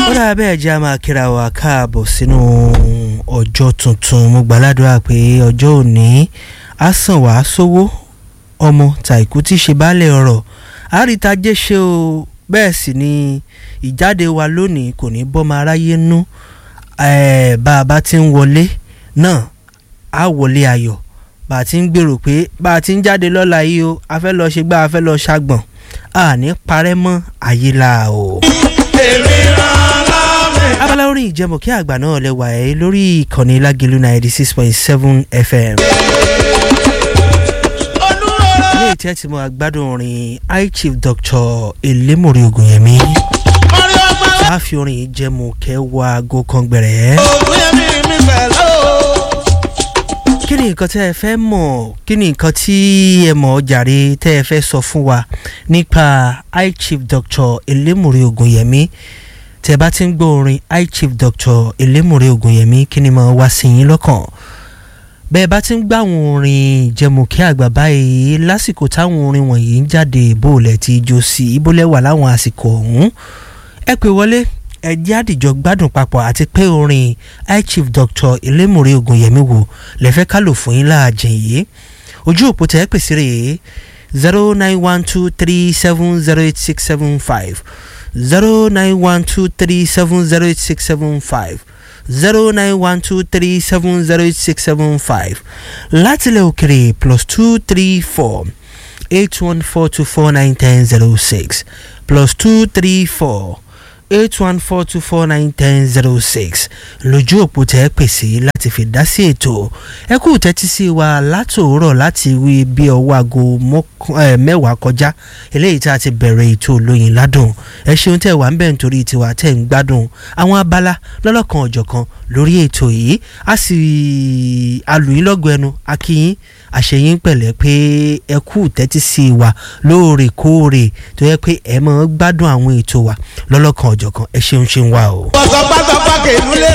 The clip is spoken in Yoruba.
ó dáa bẹ́ẹ̀ jẹ́ a máa kíra wa káàbọ̀ sínú ọjọ́ tuntun mo gbàládùra pé ọjọ́ òní á sàn wá sówó ọmọ tàìkú tí ṣe baálé ọ̀rọ̀ àrítajé ṣe o bẹ́ẹ̀ sì ni ìjáde wa lónìí kò ní bọ́mọ aráyé nú bá a bá ti ń wọlé náà á wọlé ayọ̀ bá a ti ń gbèrò pé bá a ti ń jáde lọ́la yìí o a fẹ́ lọ ṣe gbá a fẹ́ lọ ṣàgbọ̀n àní parẹ́ mọ́ ayé la o. abala orin ìjẹmọ̀kí àgbà náà lẹ́wà ẹ́ lórí ìkànnì lágẹ̀lú ninety six point seven fm. ilé ìtẹ́ tí mo gbádùn orin high chief dr elémòrè ògùnyẹmí. a fi orin ìjẹmọ̀kẹ́ wọ aago kan gbẹ̀rẹ̀ kí ni nǹkan tẹ́ ẹ fẹ́ mọ̀ kí ni nǹkan tí ẹ mọ̀ jàre tẹ́ ẹ fẹ́ sọ fún wa nípa high chief dr elémùrè ògùnyẹmí tẹ́ ẹ bá ti ń gbọ́ orin high chief dr elémùrè ògùnyẹmí kí ni mo wá sí yín lọ́kàn bẹ́ẹ̀ bá ti ń gbá àwọn orin ìjẹmùkí àgbà báyìí lásìkò táwọn orin wọ̀nyí ń jáde ìbòlẹ̀ tí ijó sí ìbòlẹ̀ wà láwọn àsìkò ọ̀hún ẹ pè wọlé ẹjẹ́ àdìjọ gbádùn papọ̀ àti pé orin high chief dr elémùrè ògùnyẹmí wo lẹ́fẹ́ ká lò fún yín láàjìn yìí ojú òpó tẹ́ ẹ pèsè rèé zero nine one two three seven zero eight six seven five zero nine one two three seven zero eight six seven five zero nine one two three seven zero eight six seven five látilẹ̀ òkèrè plus two three four eight one four two four nine ten zero six plus two three four eight one four two four nine ten zero six lójú òpó tẹ́ pèsè láti fi dá sí ètò ẹ kú tẹ́tí sí wa látòórọ̀ láti wí bí ọwọ́ aago mẹ́wàá kọjá eléyìí tá a ti bẹ̀rẹ̀ ètò olóyin ládùn ẹ ṣeun tẹ́ wà ń bẹ̀ nítorí tiwa tẹ́ ń gbádùn àwọn abala lọ́lọ́kan ọ̀jọ̀kan lórí ètò yìí a sì alùyìn lọ́gọ̀ ẹnu akíyín àṣeyín pẹ̀lẹ́ pé ẹ kú tẹ́tí sí wa lóòrèkóòrè tó yẹ pé ẹ máa gbádùn àwọn ètò wa lọ́lọ́kan ọ̀jọ̀kan ẹ ṣeun ṣeun wa o. pọ̀sọ̀pọ̀sọ̀pọ̀ kèénú lè